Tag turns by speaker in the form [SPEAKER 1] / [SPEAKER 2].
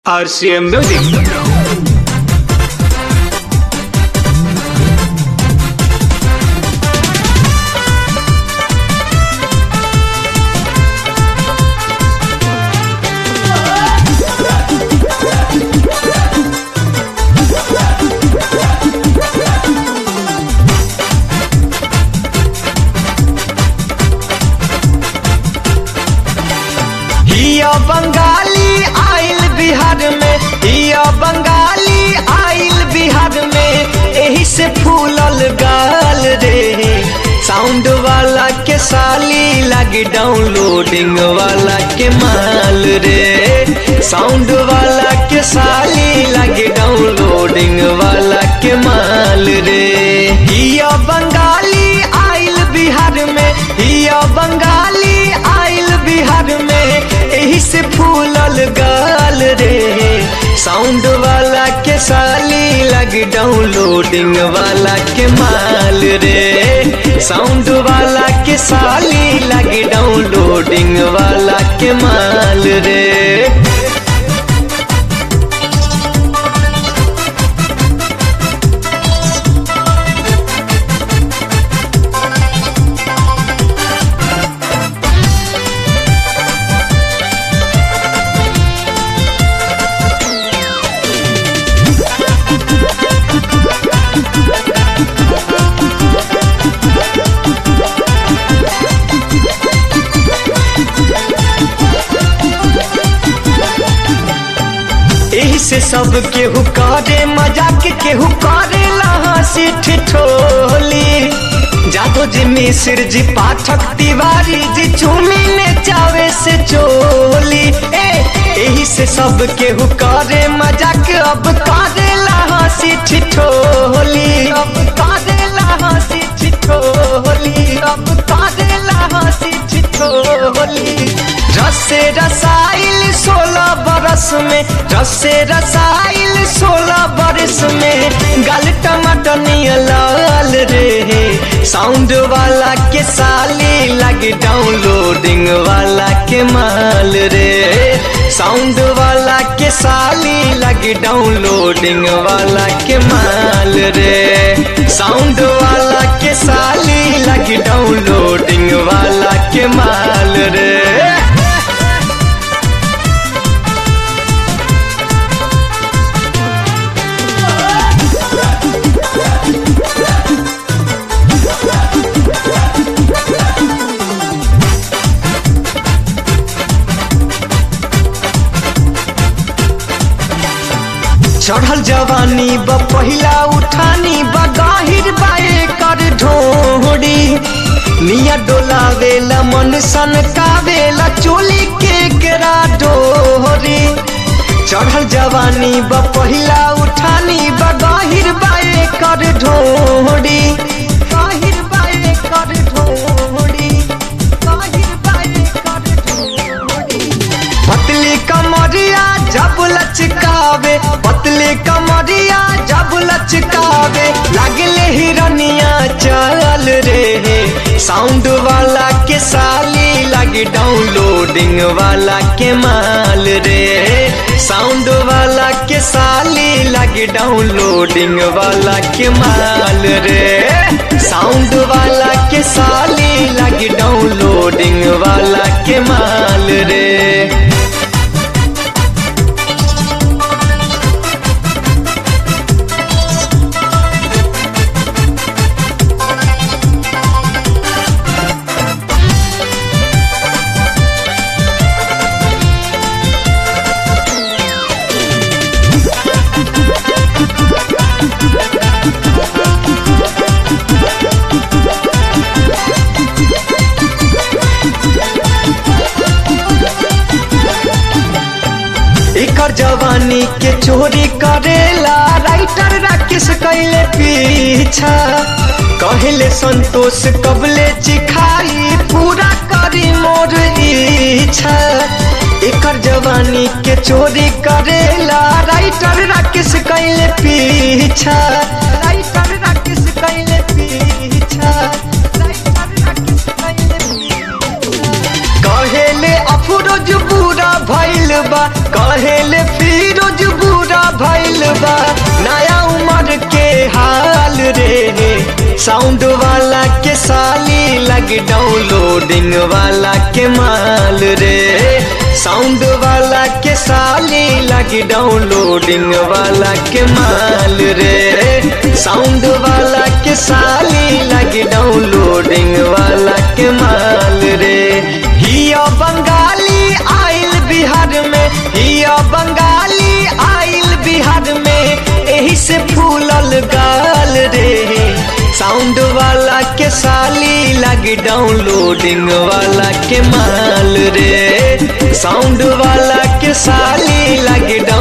[SPEAKER 1] RCM Music.
[SPEAKER 2] हिया बंगाली आइल बिहार में हिया बंगाली आइल बिहार में एही से फूलल गाल रे साउंड वाला के साली लगी डाउनलोडिंग वाला के माल रे साउंड वाला के साली लगी डाउनलोडिंग वाला के माल रे हिया बंगाली आइल बिहार में हिया बंगाली आइल बिहार में एही से फूलल गाल रे साउंड वाला के साली लग डाउनलोडिंग वाला के माल रे साउंड वाला के साली लग डाउनलोडिंग वाला के माल रे एही से सब केहू करे मजाक केहू करे हंसी ठिठोली जादो जी मिश्र जी पाठक तिवारी जी चूमी ने चावे से चोली ए एही से सब केहू करे मजाक अब करे हंसी ठिठोली अब करे हंसी ठिठोली अब करे हंसी ठिठोली रसे रसाइल सोलह बरस में रसे रसाइल सोलह बरस में गल टमाटर नियर लाल रे साउंड वाला के साली लग डाउनलोडिंग वाला के माल रे साउंड वाला के साली लग डाउनलोडिंग वाला के माल रे साउंड वाला के साली लग डाउनलोडिंग वाला के माल रे चढ़ल जवानी ब पहिला उठानी ब गाहिर बाए कर ढोड़ी निया डोलावेला मन सन कावेला चोली के केरा डोरी चढ़ल जवानी ब पहिला उठानी ब गाहिर बाए कर ढोड़ी गाहिर बाए कर ढोड़ी गाहिर बाए कर ढोड़ी पतली कमरिया जब लचकावे पतली कमरिया जब लचकावे लगले हिरनिया चल रे साउंड वाला के साली लगे डाउनलोडिंग वाला के माल रे साउंड वाला के साली लगे डाउनलोडिंग वाला के माल रे साउंड वाला के साली लगे डाउनलोडिंग वाला के माल रे एकर जवानी के चोरी करेला राइटर राकेश कैले पीछा कहले संतोष कबले चिखाई पूरा करी मोर इच्छा एकर जवानी के चोरी करेला राइटर राकेश कैले पीछा राइटर राकेश कैले पीछा राइटर राकेश कैले पीछा कहेले अफ फिरोज बुरा भइल बा कहेले फिरोज बुरा भइल बा नया उम्र के हाल रे साउंड वाला के साली लग डाउनलोडिंग वाला के माल रे साउंड वाला के साली लग डाउनलोडिंग वाला के माल रे साउंड वाला के साली लग डाउनलोडिंग वाला के माल रे हिया बंगाली आइल बिहार में हिया बंगाली आइल बिहार में एही से फूलल गाल रे साउंड वाला के साली लग डाउनलोडिंग वाला के माल रे साउंड वाला के साली लग डाउन